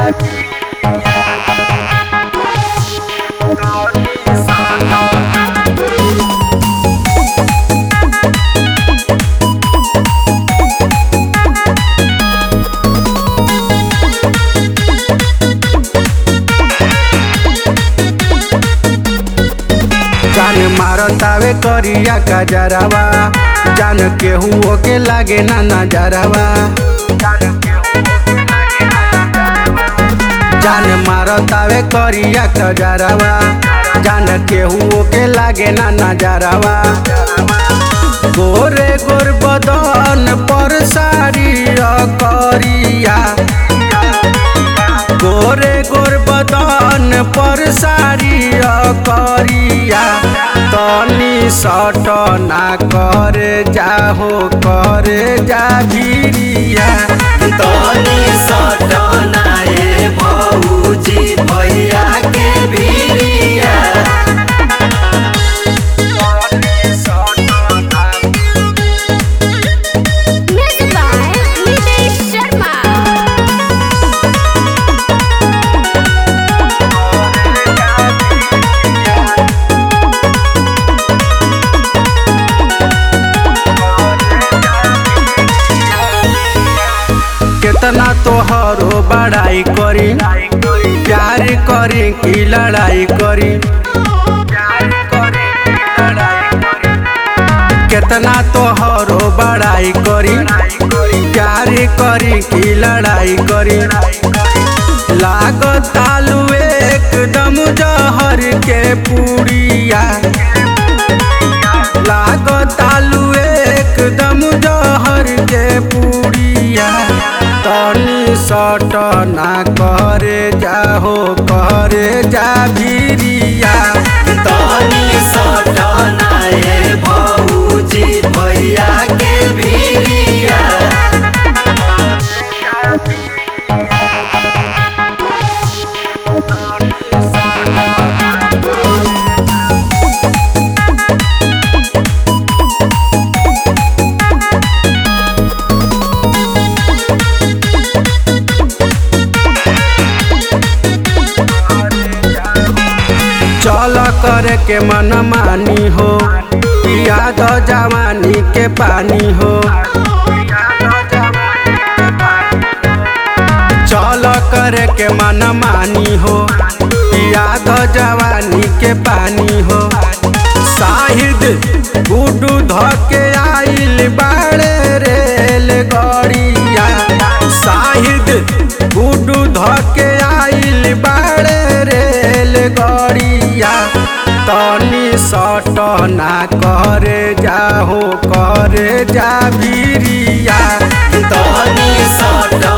जान मारतावे करिया कजरवा जान केहू के लागे ना नजरवा जान मारतावे करिया कजरवा जान केहू के लागे ना नजरवा गोरे गोर बदन पर सारी करिया गोरे गोर बदन पर सारी करिया तनी सट ना करे जाहो करे जा भिरिया तनी सटना ए भौजी भैया के भिरिया Music by Nitesh Sharma. केतना तोहरो बड़ाई करी प्यार करी की लड़ाई करी केतना तोहरो बड़ाई करी प्यार करी की लड़ाई करी लागत आलू एकदम जहर के पुड़िया लागत आलू एकदम जहर के पुड़िया तनी सट ना करे जाहो करे जा भिरिया तनी सटना ए भौजी भैया के भिरिया चल करे के मन मानी हो याद जवानी के पानी हो चल करे के मन मानी हो याद जवानी के पानी हो शाहिद गुडू धके आइल बाड़े रेल गड़िया शाहिद गुडू धके आइल बाड़े रेल गड़िया तनी सट ना करे जाहो करे जा भिरिया तनी सटना